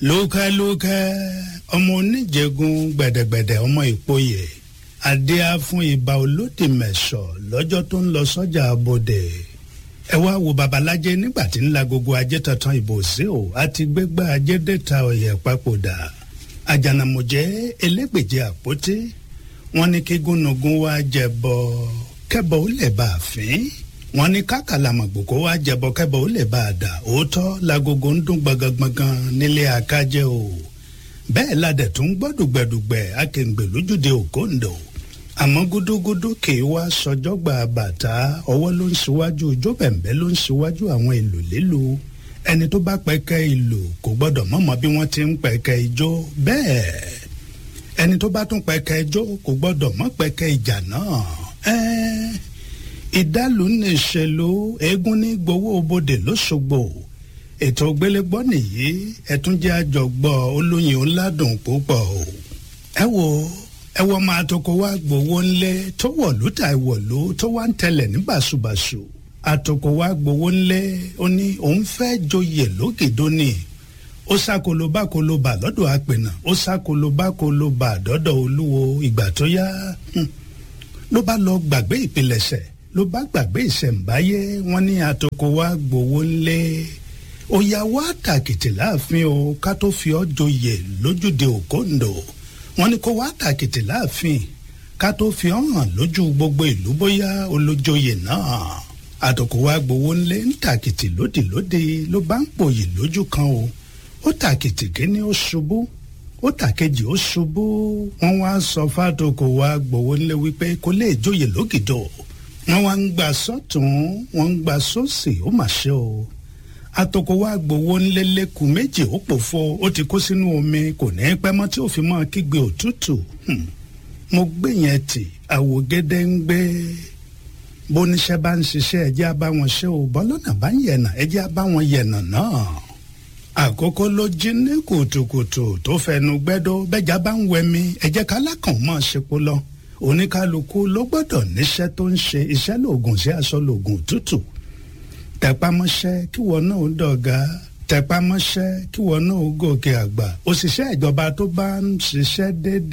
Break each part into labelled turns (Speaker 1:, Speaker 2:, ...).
Speaker 1: lókẹ́lókẹ́ ọmọ oníjẹgun gbẹ̀dẹ̀gbẹ̀dẹ̀ ọmọ ìpòyè adéá fún ibà olódì mẹ̀sọ̀ lọ́jọ́ tó ń lọ sọ́jà abodè ẹ wá wo babalájẹ nígbà tí ń la gbogbo ajé tantan ìbò sí o àti gbégbá ajé dẹ́ta ọ̀yẹ̀ papòdà àjànàmọ̀jẹ́ elégbèje àpótí wọn ní kí gúnugún wá jẹbọ kẹbọ ó lè bá a fín wọn ní kákàlàmọ̀gbòkó wá jẹbọ kẹbọ ó lè bá a dà òótọ́ lagogo ń dún gbọ̀ngàngbọ̀ngàn nílé akájẹ́ o bẹ́ẹ̀ ladẹ̀ tún gbọ́ dùgbẹ̀dùgbẹ̀ akéǹgbè lójúde òkòǹdò àmọ́ gúdúgúdú kì í wá sọjọ́ gba bàtà ọwọ́ ló ń ṣíwájú ijó bẹ̀m̀bẹ́ ló ń ṣíwájú àwọn ìlú lílu ẹni tó bá pẹ̀kẹ́ ìlú kò gbọ́dọ̀ mọ̀mọ́ bí wọ́n ti ń pẹ̀kẹ́ ijó bẹ́ẹ̀ ẹni tó bá tún pẹ̀kẹ́ ijó kò gbọ́dọ̀ mọ̀ pẹ̀kẹ́ ìjà náà ẹ́ẹ́ ìdálù ní ìṣèlú eégún ní gbowó bodè lọ́sọ̀gbò ètò gbélégbọ́ nìyí ẹ̀túnjẹ́ àjọgbọ́ olóyin ńládùn púpọ̀ o ẹ wo ẹ wọ́n máa toko wá gbowó ńlẹ̀ tó wọ̀lú tà ìwọ̀lú tó wá ń tẹlẹ̀ ní bàṣubàṣu àtòkò wá gbowó ńlẹ̀ ó ní òun fẹ́ joyè lókèdó ni ó sákolobákolobà lọ́dọ̀ àpènà ó sákolobákolobà dọ́dọ̀ olúwo ìgbà tó yá ló bá lọ gbàgbé ìpilẹ̀ṣẹ̀ ló bá gbàgbé ìṣẹ̀ǹbáyé wọn ní àtòkò wá gbowó ńlẹ̀ ó yá wá tàkìtì láàfin o ká tó fi ọ́ joyè lójúde òkòǹdò wọn ní kó wá tàkìtì láàfin ká tó fi ọ́ hàn lójú gbogbo ìlú bóyá olójoyè náà àtòkò wá gbowó ńlẹ̀ ń tàkìtì lódìlódì ló bá ń pòyì lójú kan o ó tàkìtì kíní ó ṣubú ó tàkejì ó ṣubú wọn wá sọ fàtòkò wá gbowó ńlẹ̀ wípé kó lè joyè lókìdó wọn wá ń gbà sọ́tún wọn ń gbà sósì ó mà ṣe o atoko wa gbowó ńlẹ́lẹ́kùn méjì ó pòfo ó ti kó sínú omi kò ní pẹ́ mọ́ tí ó fi mọ́ kígbe òtútù mo gbé yẹn tì àwògede ń gbé bóníṣẹ́ bá ń ṣiṣẹ́ ẹjẹ́ á bá wọn ṣe ò bọ́lọ́nà bá ń yẹ̀nà ẹjẹ́ á bá wọn yẹ̀nà náà àkókò ló jí ní kùtùkùtù tó fẹnu gbẹ́dọ́ bẹ́jà bá ń wẹmi ẹjẹ́ kálákàn mọ́ ṣepo lọ oníkálukú ló gbọ́dọ̀ níṣẹ́ tó ń ṣe iṣẹ́ lóògùn sí aṣọ lóògùn tútù tẹpámọ́ṣẹ́ kí wọn náà ó dọ̀gá tẹpámọ́ṣẹ́ kí wọn náà ó gòkè àgbà òṣìṣẹ́ ìjọba tó bá ń ṣiṣẹ́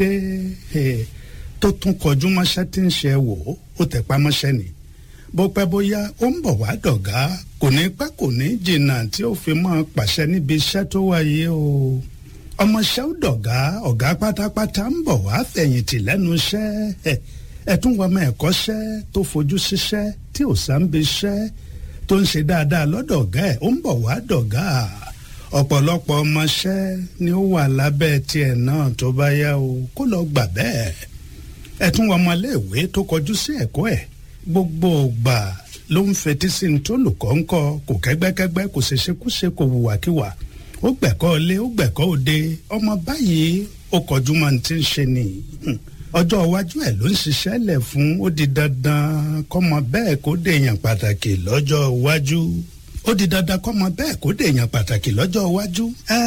Speaker 1: déédéé tó tún kọjú mọ́ṣẹ́ tí ń ṣe wò ó tẹpámọ́ṣẹ́ ni bó pẹ́ bóyá ó ń bọ̀ wá dọ̀gá kò ní pẹ́ kò ní jìnnà tí ó fi mọ́ pàṣẹ níbi iṣẹ́ tó wáyé o ọmọọṣẹ́ ó dọ̀gá ọ̀gá pátápátá ń bọ̀ wá fẹ̀yìntì lẹ́nu iṣẹ́ ẹ̀tún wọmọ ẹ̀kọ́ṣẹ́ tó fojú síṣẹ́ tí ò sá ń bi iṣẹ́ tó ń ṣe dáadáa lọ́dọ̀ ọ̀gá ẹ̀ ó ń bọ̀ wá dọ̀gá ọ̀pọ̀lọpọ̀ ọmọọṣẹ́ ni ó wà lábẹ́ tiẹ̀ náà tó bá yá o kó lọ gbà bẹ́ẹ̀ ẹ̀tún ọmọléèwé tó kọjú sí ẹ̀kọ́ ẹ̀ gbogbo ògbà ló ń fetí sí ní tó lùkọ́ ńkọ́ kò kẹ́gbẹ́kẹ́gbẹ́ kò ṣe ṣekúṣe kò hùwàkiwà ó gbẹ̀kọ́ ilé ó gbẹ̀kọ́ òde ọmọ báyìí ó kọjú máa ti ń ṣe ni ọjọ́ iwájú ẹ̀ ló ń ṣiṣẹ́ lẹ̀ fún ó di dandan kọ́mọ bẹ́ẹ̀ kó dèèyàn pàtàkì lọ́jọ́ iwájú ó di dandan kọ́mọ bẹ́ẹ̀ kó dèèyàn pàtàkì lọ́jọ́ iwájú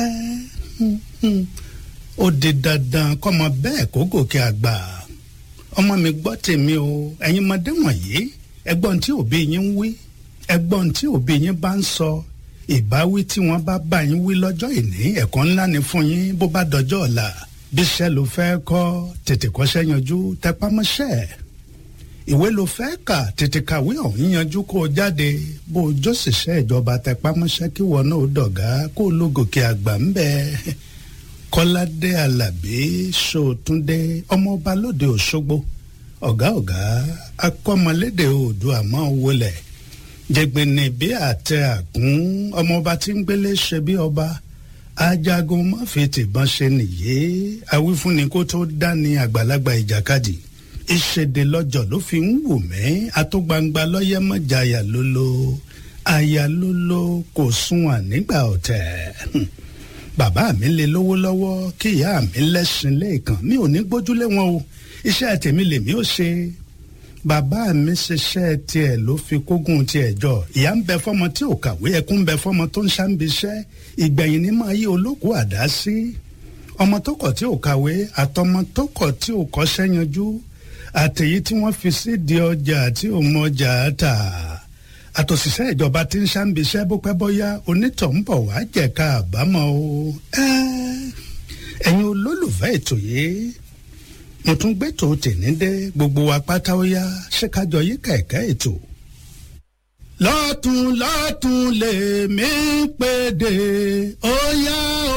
Speaker 1: ó di dandan kọ́mọ bẹ́ẹ̀ kó gòkè àgbà ọmọ mi gbọ́ tèmi o ẹ̀yin ọmọdé wọ̀nyí ẹgbọ́n tí òbí yín ń wí ẹgbọ́n tí òbí yín bá ń sọ ìbáwí tí wọ́n bá bá yín wí lọ́jọ́ ìní ẹ̀kọ́ ńlá ni fún yín bó bá dọjọ́ ọ̀la bíṣẹ́ ló fẹ́ kọ́ tètè kọ́ṣẹ́ yanjú tẹpámọ́ṣẹ́ ìwé ló fẹ́ kà tètè kàwé ọ̀hún yanjú kó o jáde bó o jó ṣiṣẹ́ ìjọba tẹpámọ́ṣẹ́ kí wọn náà dọ̀gá kó o ló gòkè àgbà ń bẹ kọ́ládé alábí sòtúndé ọmọọba lóde òṣogbo ọ̀gá ọ̀gá akọ́mọlédè oòdùà máa wọlé jẹgbẹni bí àtẹ àkún ọmọọba tí ń gbélé ṣe bí ọba ajagun má fi tìbọn ṣe nìyé awífúnni kó tó dání àgbàlagbà ìjàkadì ìṣèdè lọ́jọ́ ló fi ń wù mí àtúgbangba lọ́yẹ́ mọ́jàyà lólo àyà lólo kò sunwọ̀n nígbà ọ̀tẹ̀ bàbá mi lè lówó lọ́wọ́ kí ìyá mi lẹ́sìn lẹ́ẹ̀kan mi ò ní gbójúlé wọn o iṣẹ́ tèmi lèmi ò ṣe bàbá mi ṣiṣẹ́ tiẹ̀ ló fi kógun tiẹ̀ jọ ìyá ń bẹ fọmọ tí ò kàwé ẹkún ń bẹ fọmọ tó ń ṣàǹbiṣẹ́ ìgbẹ̀yìn ní máa yí olókùú àdá sí ọmọ tó kọ̀ tí ò kàwé àtọmọ tó kọ̀ tí ò kọ́ṣẹ́ yanjú àtẹ̀yí tí wọ́n fi sídìí ọjà tí ò mọ ọjà tà àtòṣìṣẹ́ ìjọba tí ń ṣàǹbíṣẹ́ bó pẹ́ bóyá onítọ̀hún bọ̀ wá jẹ̀ka àbámọ̀ o ẹ̀yin olólùfẹ́ ètò yìí mo tún gbé tó tèmi dé gbogbo wa pátá ó yá ṣé kájọ yí kẹ̀kẹ́ ètò. lọ́tún lọ́tún lèmi pèdè ó yá o